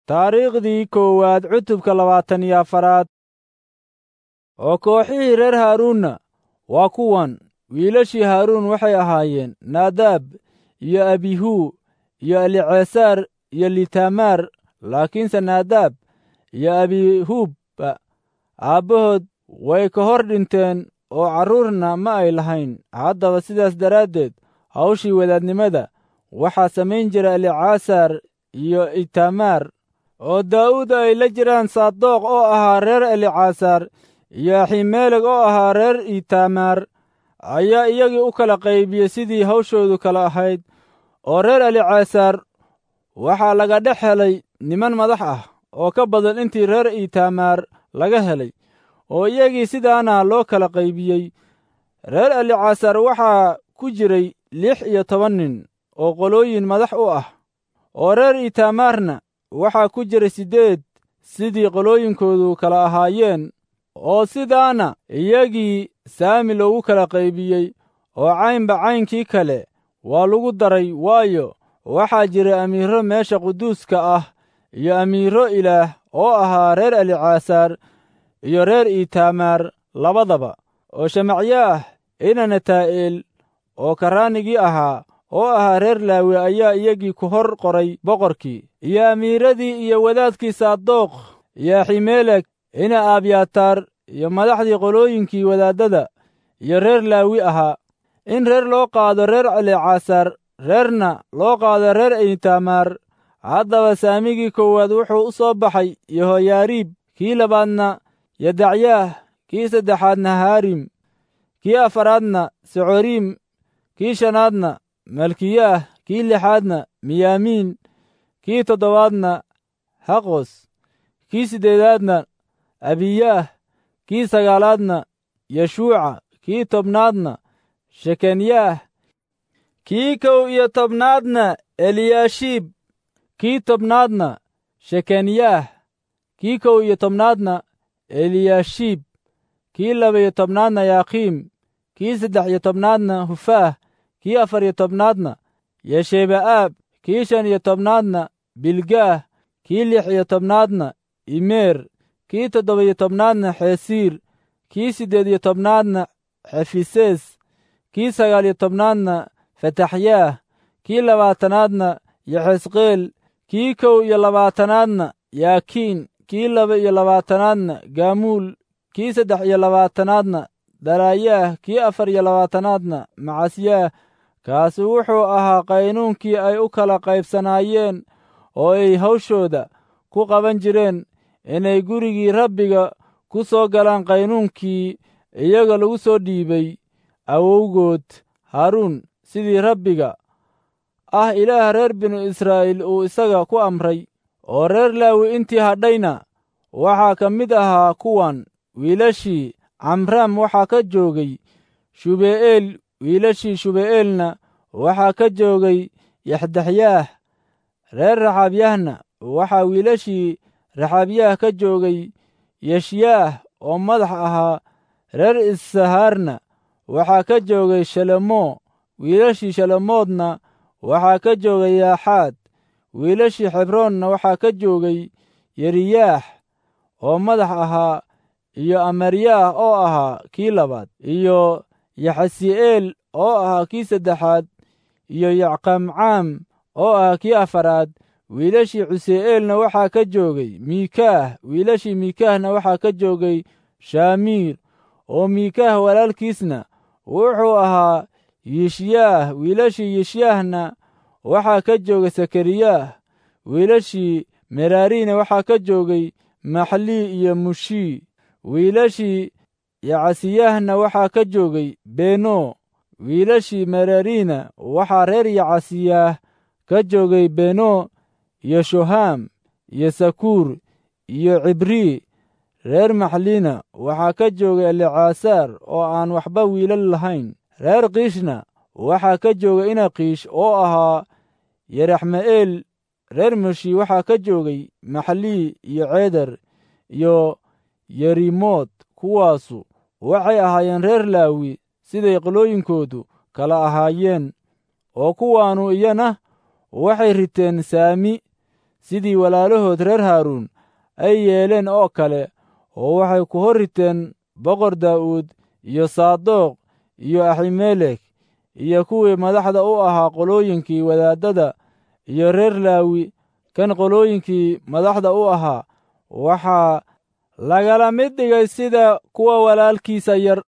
taariikhdii koowaad cutubka labaatan iyo afaraad oo kooxihii reer haaruunna waa kuwan wiilashii haaruun waxay ahaayeen naadaab iyo abihuu iyo elicesaar iyo litamaar laakiinse naadaab iyo abihuubba aabbahood way ka hor dhinteen oo carruurna ma ay lahayn haddaba sidaas daraaddeed hawshii wadaadnimada waxaa samayn jira elicasaar iyo itamaar oo daa'uud ay la jiraan saadoq oo ahaa reer elicasaar iyo aximeeleg oo ahaa reer itamaar ayaa iyagii u kala qaybiyey sidii hawshoodu kala ahayd oo reer elicasaar waxaa laga dhex helay niman madax ah oo ka badan intii reer itamaar laga helay oo iyagii sidaana loo kala qaybiyey reer elicasaar waxaa ku jiray lix iyo toban nin oo qolooyin madax u ah oo reer itamaarna waxaa ku jiray siddeed sidii qolooyinkoodu kala ahaayeen oo sidaana iyagii saami loogu kala qaybiyey oo caynba caynkii kale waa lagu daray waayo waxaa jira amiiro meesha quduuska ah iyo amiiro ilaah oo ahaa reer elicasaar iyo reer itamaar labadaba oo shamacyaah ina nataa'el oo karaanigii ahaa oo ahaa reer laawi ayaa iyagii ku hor qoray boqorkii iyo amiiradii iyo wadaadkii saadoq iyo aximeeleg ina abyataar iyo madaxdii qolooyinkii wadaaddada iyo reer laawi ahaa in reer loo qaado reer elicasaar reerna loo qaado reer itamaar haddaba saamigii koowaad wuxuu u soo baxay yehoyaariib kii labaadna yadacyaah kii saddexaadna haarim kii afaraadna socoriim kii shanaadna malkiyaah kii lixaadna miyaamiin kii toddobaadna haqos kii siddeedaadna abiyaah kii sagaalaadna yeshuuca kii tobnaadna shekanyaah kii kow iyo tobnaadna eliyaashiib kii tobnaadna shekanyaah kii kow iyo tobnaadna eliyaashiib kii laba-iyo tobnaadna yaakiim kii saddex iyo tobnaadna hufaah kii afar iyo tobnaadna yesheba'aab kii shan iyo tobnaadna bilgaah kii lix iyo tobnaadna imeer kii toddoba iyo tobnaadna xesiir kii siddeed iyo tobnaadna xefisees kii sagaal iyo tobnaadna fataxyaah kii labaatanaadna yaxesqeel kii kow iyo labaatanaadna yaakiin kii laba iyo labaatanaadna gaamuul kii saddex iyo labaatanaadna daraayaah kii afar iyo labaatanaadna macasyaah kaasi wuxuu ahaa qaynuunkii ay u kala qaybsanaayeen oo ay hawshooda ku qaban jireen inay gurigii rabbiga ku soo galaan qaynuunkii iyaga lagu soo dhiibay awowgood haaruun sidii rabbiga ah ilaah reer binu israa'iil uu isaga ku amray oo reer laawi intii hadhayna waxaa ka mid ahaa kuwan wiilashii camraam waxaa ka joogay shube'eel wiilashii shube'eelna waxaa ka joogay yaxdaxyaah reer raxaabyahna waxaa wiilashii raxaabyaah ka joogay yeshyaah oo madax ahaa reer issahaarna waxaa ka joogay shalemo wiilashii shalemoodna waxaa ka joogay yaaxaad wiilashii xebroonna waxaa ka joogay yeriyaax oo madax ahaa iyo amaryaah oo ahaa kii labaad iyo yaxasi'eel oo ahaa kii saddexaad iyo yacqamcaam oo ahaa kii afaraad wiilashii cuse'eelna waxaa ka joogay miikaah wiilashii miikaahna waxaa ka joogay shaamiir oo miikaah walaalkiisna wuxuu ahaa yishyaah wiilashii yishyaahna waxaa ka joogay sakariyaah wiilashii meraariina waxaa ka joogay maxlii iyo mushii wiilashii yacasiyaahna waxaa ka joogay beno wiilashii merariina waxaa reer yacasiyaah ka joogay beno iyo shohaam iyo sakuur iyo cibrii reer maxliina waxaa ka joogay elicasaar oo aan waxba wiilal lahayn reer kiishna waxaa ka joogay inakiish oo ahaa yeraxme'eel reer mushi waxaa ka joogay maxlii iyo ceedar iyo yerimood kuwaasu waxay ahaayeen reer laawi siday qolooyinkoodu kala ahaayeen oo kuwaannu iyana waxay riteen saami sidii walaalahood reer haaruun ay yeeleen oo kale oo waxay ku hor riteen boqor daa'uud iyo saadoq iyo aximelek iyo kuwii madaxda u ahaa qolooyinkii wadaaddada iyo reer laawi kan qolooyinkii madaxda u ahaa waxaa lagala mid dhigay sida kuwa walaalkiisa yar